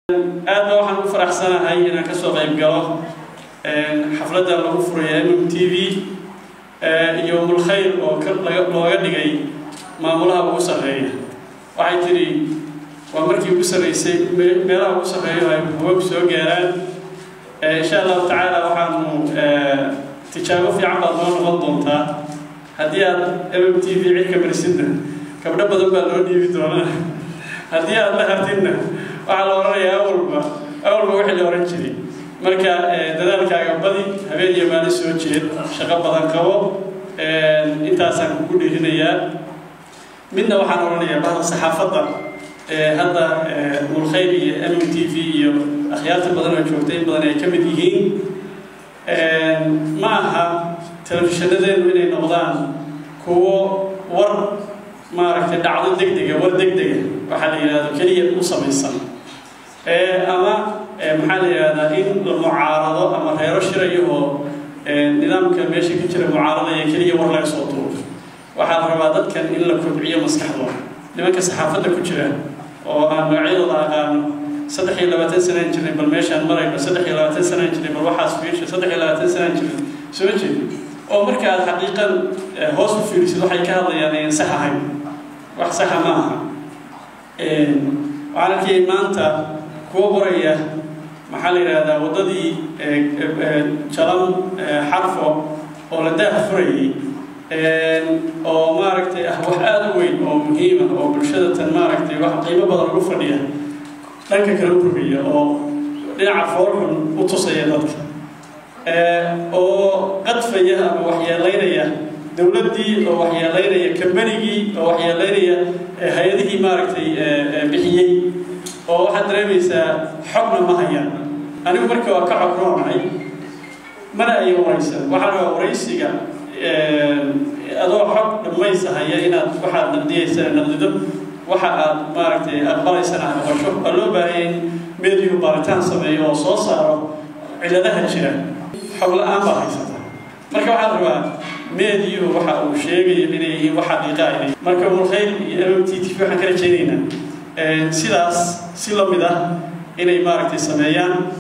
aad ba waxaan u faraxsanahay inaan kasoo qayb galo xafladda lagu furaya mm t v iyo mulkhayr oo looga dhigay maamulaha ugu sarreeya waxay tidhi waa markii ugu sarreysay meelaha ugu sarreeyo ay hawab soo gaaraan insha allahu tacaala waxaanu tijaabo fiican baad noo noqon doontaa haddii aad mm t v cirka marisidna gabdho badan baa loo dhiibi doonaa haddii aad la hartidna waxaa la odhanayaa awalba awalba wixii la odhan jiray marka dadaalkaaga badi habeen iyo maalin soo jeed shaqo badan qabo intaasaan kugu dhiirinayaa midna waxaan odhanayaa bahda saxaafadda hadda mulkhayr iyo mm t v iyo akhyaarta badan oo joogta in badan ay ka mid yihiin ma aha telefishinadeennu inay noqdaan kuwo war maaragtay dhacdo degdega war degdega waxaa la yidhahdo keliya u samaysan ama maxaa la yidhahdaa in la mucaarado ama reero shirayo oo nidaamka meesha ka jira mucaaradaya keliya war laga soo tuuro waxaa la rabaa dadkan in la kobciyo maskaxdooda nimanka saxaafadda ku jira oo aan magacyadooda aqaano saddex iyo labaatan sanaan jirnay bal meeshaan marayno saddex iyo labaatan sanaan jirnay bal waxaas fiirsha saddex iyo labaatan sanaan jirnay soo jeed oo marka aad xaqiiqan hoos u fiirisid waxay ka hadlayaan ayan sax ahayn wax saxa ma aha waxaan arkayay maanta kuwa qoraya maxaa la yidhaahdaa waddadii jalan xarfo oo la daah furayay oo maaragtay ah wax aada u weyn oo muhiima oo bulshada tan maaragtay wax qiimo badan ugu fadhiya dhanka kale u rogaya oo dhinaca foolxun u tusaya dadka oo qadfaya ama waxyeelaynaya dowladdii oo waxyeelaynaya kambanigii oo waxyeelaynaya hay-adihii maaragtay bixiyey oo waxaad dareemaysaa xogna ma hayaan anigu marka waa ka cognoonahay mana aya waraysan waxaa rabaa waraysiga adoo xog dhammaysa haya inaad waxaad naqdiyaysana naqdido waxa aad maaragtay aqbalaysana aad noqosho waa loo baahaya in meediyu baaritaan sameeyo oo soo saaro ciladaha jira xog la-aan baad haysata marka waxaad rabaa meediyu waxa uu sheegayo inay yihiin wax xaqiiqa inay marka mulkhayr iyo mm t t v waxaan ka rajaynaynaa sidaas si la mid ah inay maaragtay sameeyaan